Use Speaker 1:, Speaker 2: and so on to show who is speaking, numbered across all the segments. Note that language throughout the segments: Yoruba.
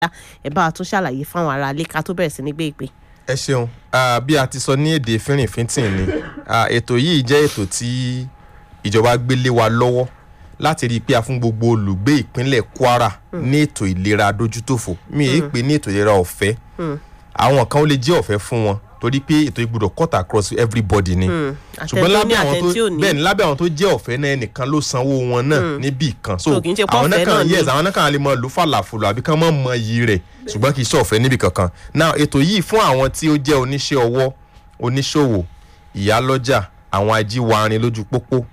Speaker 1: ẹ bá wa tún ṣàlàyé fáwọn ará ilé ká tó bẹ̀rẹ̀ sí ní gbé ìpè.
Speaker 2: ẹ ṣeun Ah, bí a ti sọ ní èdè fínrìnfínntìn ni Ah, ètò yìí jẹ́ ètò tí ìjọba gbé lé wa lọ́wọ́ láti rí i pé a fún gbogbo olùgbé ìpínlẹ̀ Kwara ní ètò ìlera dójútòfò mi èyí pé ní ètò ìlera ọ̀fẹ́ àwọn kan ó lè jẹ́ ọ̀fẹ́ fún wọn torí pé ètò ìgbọ́dọ̀ cut across everybody ni ṣùgbọ́n
Speaker 1: àtẹ̀tó ní
Speaker 2: lábẹ́ àwọn tó
Speaker 1: àtẹ̀tí ò ní.
Speaker 2: bẹ́ẹ̀ ni lábẹ́ àwọn tó jẹ́ ọ̀fẹ́ náà ẹnìkan ló sanwó wọn náà níbì kan so
Speaker 1: So, kì í ṣe pé
Speaker 2: àwọn
Speaker 1: ọ̀fẹ́
Speaker 2: náà
Speaker 1: náà
Speaker 2: kan
Speaker 1: ni.
Speaker 2: yes àwọn náà kan lè mọ lù fàlàfùlù àbí kán mọ̀ mọ iyì rẹ̀ ṣùgbọ́n kì í ṣe ọ̀fẹ́ níbì kankan now ètò yìí fún àwọn tí ó jẹ́ oníṣẹ́ ọwọ́ oníṣòwò ìyálọ́jà àwọn ajíwárin lójú pópó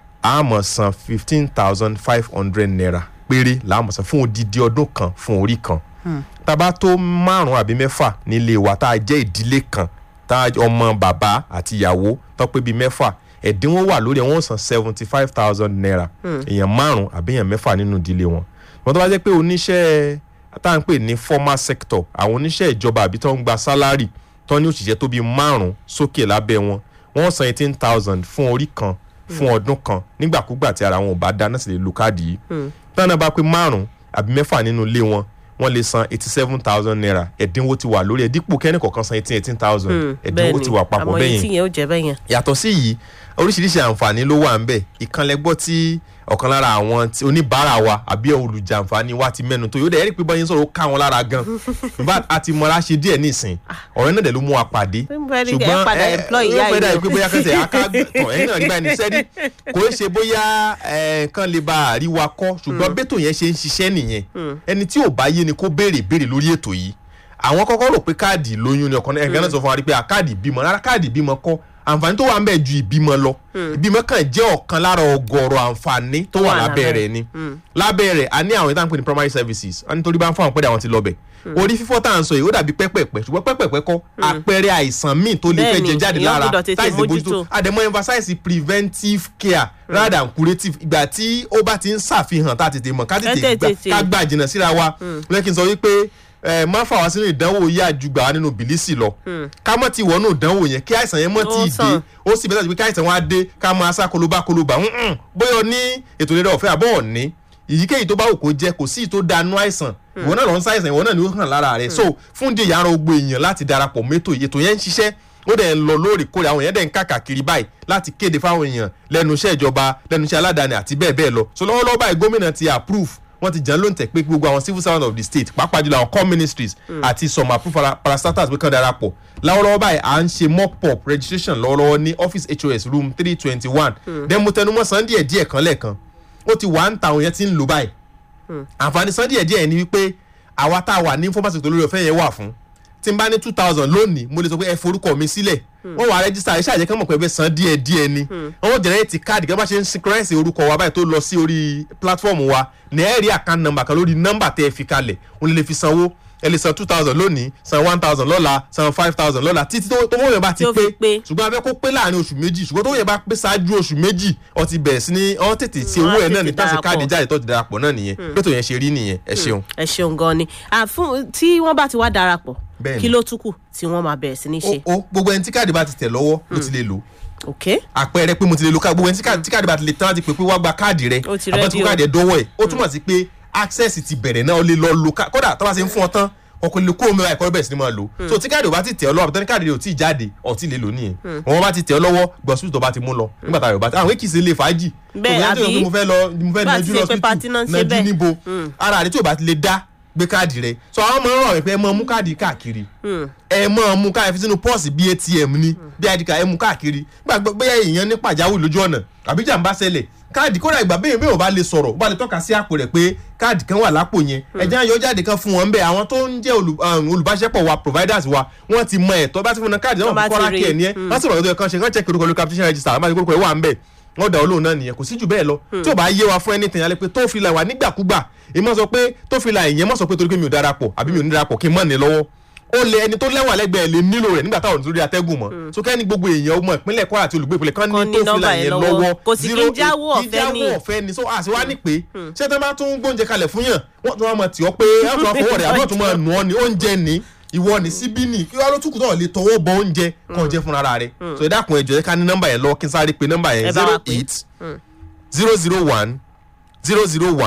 Speaker 2: a máa san fifteen thousand five hundred naira péré là á máa san fún odidi ọdún kan fún orí kan tábà tó márùn àbí mẹ́fà nílé wa tá a jẹ́ ìdílé kan tá a ọmọ bàbá àti ìyàwó tó pé bíi mẹ́fà ẹ̀dínwó wà lórí ẹ̀ wọ́n san seventy five thousand naira èèyàn márùn àbí èèyàn mẹ́fà nínú ìdílé wọn wọ́n tó bá jẹ́ pé oníṣẹ́ tá à ń pè ní formal sector àwọn oníṣẹ́ ìjọba àbí tó ń gba sálárì tó ní òṣìṣẹ́ tó bíi márùn sókè lábẹ́ wọn wọ́n san eighteen thousand fún orí kan fún ọdún kan nígbàkúgbà tí ara wọn ò bá dá náà sì lè lu káàdì yìí táwọn náà bá pé márùn àbí mẹ́fà nínú ilé wọn wọ́n lè san eighty seven thousand naira ẹ̀dínwó ti wà lórí ẹ̀ dípò kẹ́ni kọ̀ọ̀kan san eighteen eighteen thousand ẹ̀dínwó ti wà papọ̀
Speaker 1: àmọ́
Speaker 2: bẹ́yẹn
Speaker 1: iye tí yẹn ó jẹ́ bẹ́yẹn.
Speaker 2: yàtọ̀ sí yìí oríṣiríṣi àǹfààní ló wà ń bẹ̀ ìkànnì gbọ́ tí ọ̀kan lára àwọn tí- oníbàárà wa àbí olùjàǹfààní wa ti mẹ́nu tó yóò dẹ̀ ẹ́rì pé bọ́yìn sọ̀rọ̀ ó ká wọn lára gan in fact a ti mọra ṣe díẹ̀ nísìn ọ̀rẹ́ náà dẹ̀ ló mú wa pàdé
Speaker 1: Ṣé mo fẹ́ rí kẹ́ ẹ padà employ ìyá
Speaker 2: ó fẹ́ dà
Speaker 1: yìí
Speaker 2: pé bóyá kẹsẹ̀ akágbọ̀n ẹ̀yìn náà nígbà ní sẹ́ni kò ń ṣe bóyá ẹ̀, kán lè ba àríwá kọ́ ṣùgbọ́n bẹ́tò yẹn ṣe ń ṣiṣẹ́ nìyẹn ẹni tí ò bá yé ni kó béèrè béèrè lórí ètò yìí àwọn kọ́kọ́ rò pé káàdì lóyún ni ọkàn ẹ̀ka náà sọ fún wa rí pé à, káàdì ìbímọ rárá káàdì ìbímọ kọ́ àǹfààní tó wà ń bẹ̀ ju ìbímọ lọ ìbímọ kàn jẹ́ ọ̀kan lára ọgọ́rọ̀ àǹfààní tó wà
Speaker 1: wà
Speaker 2: lábẹ́
Speaker 1: lábẹ́
Speaker 2: rẹ̀ ni lábẹ́ rẹ̀ a ní àwọn ìtàn pè ní primary services a nítorí bá ń fún àwọn pẹ́ẹ́dẹ́ àwọn ti lọ bẹ̀ orí fífọ́ tá à ń sọ yìí ó dàbí pẹ́pẹ́pẹ́ ṣùgbọ́n pẹ́pẹ́pẹ́ kọ́ àpẹẹrẹ àìsàn míì tó lè fẹ́
Speaker 1: Bẹ́ẹ̀ni,
Speaker 2: jẹ jáde
Speaker 1: èèyàn
Speaker 2: lára
Speaker 1: gbọ́dọ̀ tètè
Speaker 2: táìsì
Speaker 1: mójútó.
Speaker 2: bójútó àdèmọ́ emphasize preventive care rather than curative ìgbà tí ó bá ti ń ṣàfihàn tá a tètè mọ̀ ká tètè
Speaker 1: Ká
Speaker 2: gbà
Speaker 1: tètè.
Speaker 2: ká gbà jìnnà síra wa lẹ́kì n sọ wípé ẹ má fà wá sínú ìdánwò yá ju gbà wá nínú bìlísì lọ ká mọ̀ ti wọnú ìdánwò yẹn kí àìsàn yẹn mọ̀
Speaker 1: Ó
Speaker 2: tí ì dé
Speaker 1: sàn.
Speaker 2: ó sì bẹ́ẹ̀ sọ pé kí àìsàn wa dé ká máa sá kolobá kolobá ǹǹ bóyá o ní ètò ìlera ọ̀fẹ́ àbọ̀ ọ̀ní èyíkéyìí tó bá wù kó jẹ́ kò sí ì tó danú àìsàn ìwọ náà lọ ń ṣàìsàn ìwọ náà ni ó hàn lára rẹ̀ so fún di ìyára gbogbo èèyàn láti darapọ̀ mẹ́tò ètò yẹn ń ṣiṣẹ́ ó dẹ̀ ń lọ lóòrèkóòrè àwọn èèyàn dẹ̀ ń kàkàkiri báyìí láti kéde fáwọn èèyàn lẹ́nu iṣẹ́ ìjọba lẹ́nu iṣẹ́ aládàáni àti bẹ́ẹ̀ bẹ́ẹ̀ lọ so lọ́wọ́lọ́wọ́ báyìí gómìnà ti approve wọ́n ti jẹ́ ló ń tẹ̀ pé gbogbo àwọn civil servants of the state pàápàá jùlọ àwọn core ministries àti some approved para- parastatals pé kán darapọ̀ lọ́wọ́lọ́wọ́ báyìí à ń ṣe mock up registration lọ́wọ́lọ́wọ́ ní office hos room three twenty one then mo tẹnumọ́ san díẹ̀ díẹ̀ kan lẹ́ẹ̀kan ó ti wà ń ta àwọn yẹn ti ń lò báyìí àǹfààní san díẹ̀ díẹ̀ ni wípé àwa tá a wà ní information tó lórí ọ̀fẹ́ yẹn wà fún tí n bá ní two thousand lónìí mo lè sọ pé ẹ forúkọ mi sílẹ̀ wọ́n wà rẹ́gísítà ẹ ṣàjẹ́ kán mọ̀ pé ẹ fẹ́ san díẹ̀ díẹ̀ ni wọ́n jẹ̀rẹ́tì káàdì kí wọ́n bá ṣe ń synchronize orúkọ wa báyìí tó lọ sí orí platform wa ní ẹ rí account number kan lórí nọ́mbà tẹ́ ẹ fi kalẹ̀ òun lè fi sanwó ẹ lè san two thousand lónìí san one thousand lọ́la san five thousand lọ́la títí tó tó wọ́n yẹn bá ti
Speaker 1: Tí ó fi
Speaker 2: pé
Speaker 1: pé.
Speaker 2: ṣùgbọ́n a fẹ́ kó pé láàrin oṣù méjì ṣùgbọ́n tó wọ́n yẹn bá pé ṣáájú oṣù méjì ó ti bẹ̀rẹ̀ sí ní ọ́n tètè ṣe
Speaker 1: Mm,
Speaker 2: owó
Speaker 1: wọ́n á
Speaker 2: ẹ̀ náà ní
Speaker 1: tètè
Speaker 2: tọ́sí káàdì
Speaker 1: darapọ̀.
Speaker 2: jáde tó ti darapọ̀ náà nìyẹn bẹ́ẹ̀ tó yẹn ṣe rí nìyẹn ẹ ṣeun.
Speaker 1: ẹ ṣeun gan ni Ah, fún tí wọ́n bá ti wá darapọ̀
Speaker 2: Bẹ́ẹ̀ni.
Speaker 1: kí ló tún kù tí wọ́n máa bẹ̀rẹ̀ sí ní ṣe.
Speaker 2: ó ó gbogbo ẹni tí káàdì bá ti tẹ̀ lọ́wọ́ ló ti lè lò
Speaker 1: ok
Speaker 2: àpẹẹrẹ pé mo ti lè lo káàdì gbogbo ẹni tí káàdì tí káàdì bá ti lè tán láti pè pé wá gba káàdì rẹ
Speaker 1: Ó ti
Speaker 2: àbá
Speaker 1: ready
Speaker 2: tí
Speaker 1: o.
Speaker 2: káàdì ẹ dọ́wọ́ ẹ̀ ó túmọ̀ sí pé access ti bẹ̀rẹ̀ náà ó lè lọ lo ká- kódà tó bá ṣe ń fún ọ tán ọkọ lè kó omi ẹ̀kọ́ bẹ̀rẹ̀ sí ni máa lò so tí káàdì ò bá ti tẹ̀ ọ lọ́wọ́ àbí káàdì rẹ ò tí ì jáde ọ̀ tí ì lè lò nìyẹn wọn bá ti tẹ̀ ọ lọ́wọ́ gbọ̀nsú tó bá ti mú lọ nígbà tá a yọ̀ bá ti àwọn èkìsì lè fàájì
Speaker 1: Bẹ́ẹ̀,
Speaker 2: Kò sẹ́ni tó yẹ pé
Speaker 1: àbí?
Speaker 2: mo fẹ́ lọ mo fẹ́
Speaker 1: Bá a
Speaker 2: nájú
Speaker 1: ti ṣe
Speaker 2: lọ
Speaker 1: pé party náà ń ṣe
Speaker 2: nájú
Speaker 1: bẹ́ẹ̀.
Speaker 2: níbo ara rẹ tí ò bá ti lè dá gbé káàdì rẹ so àwọn ọmọ rọ rẹ pé ẹ máa mú káàdì káàkiri ẹ máa mú káàdì fi sínú pọ́ọ̀sì bíi atm ni bí id card ẹ mú káàkiri gbàgbọ́ bóyá èèyàn ní pàjáwìrì lójú ọ̀nà àbí jàǹbá ṣẹlẹ̀ káàdì kódà ìgbà bẹ́ẹ̀ bẹ́ẹ̀ ò bá lè sọ̀rọ̀ ó bá lè tọ́ka sí àpò rẹ̀ pé káàdì kan wà lápò yẹn ẹ̀jẹ̀ ayọ̀ jáde kan fún wọn bẹ́ẹ̀ àwọn tó ń jẹ́ olù- um, olùbáṣepọ̀ wa providers wa wọ́n ti mọ ẹ̀tọ́ bá ti fún wọn káàdì náà
Speaker 1: Wọ́n bá
Speaker 2: fún
Speaker 1: ti
Speaker 2: kọ́ra
Speaker 1: rí.
Speaker 2: kí ẹ̀ ní ẹ́ wọ́n sì rọ̀ lọ́dọ̀ kan ṣe kán check orúkọ lórí captation register àbájáde orúkọ ẹ̀ wà ń bẹ̀ wọ́n dà olóhùn náà nìyẹn kò sí jù bẹ́ẹ̀ lọ tí ò bá yé wa fún anything alẹ́ pé tó fi la wà nígbàkúgbà èmi máa sọ pé tó fi la ìyẹn má sọ pé torí pé mi ò darapọ̀ àbí mi ò ní darapọ̀ kí n mọ̀ ní lọ́wọ́ ó lè ẹni tó lẹ́wà lẹ́gbẹ̀ẹ́ lè nílò rẹ̀ nígbà táwọn nítorí atẹ́gùn mọ́ so kẹ́ni gbogbo èèyàn ọmọ ìpínlẹ̀ Kwara àti olùgbé ìpínlẹ̀ kan
Speaker 1: Kan
Speaker 2: ní
Speaker 1: ní
Speaker 2: tó fi la
Speaker 1: nọ́mbà yẹn
Speaker 2: yẹn
Speaker 1: lọ́wọ́.
Speaker 2: lọ́wọ́
Speaker 1: Kò sì kí ń
Speaker 2: zero eight-
Speaker 1: jáwọ́
Speaker 2: kí ń
Speaker 1: ọ̀fẹ́ ni.
Speaker 2: jáwọ́ ọ̀fẹ́ ni so àti wá ní pé ṣé tó bá tún gbóúnjẹ kalẹ̀ fún yàn wọ́n tún wá mọ̀ tí ọ pé ẹ̀ tún wá fọwọ́ rẹ̀ àbọ̀ tún mọ̀ nù ọ́ ni oúnjẹ ni ìwọ ní síbí ni kí wàá ló túkù náà lè tọwọ́ bọ oúnjẹ kàn jẹ́ fúnra rẹ̀ so ẹ dákun ẹ jọ̀ọ́ ká ní nọ́mbà yẹn lọ kí n sáré pe nọ́mbà
Speaker 1: Ẹ
Speaker 2: yẹn
Speaker 1: bá wa
Speaker 2: zero
Speaker 1: pè.
Speaker 2: eight zero zero one zero zero one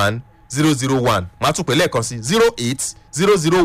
Speaker 2: zero zero one màá tún pè lẹ́ẹ̀kan sí zero eight zero zero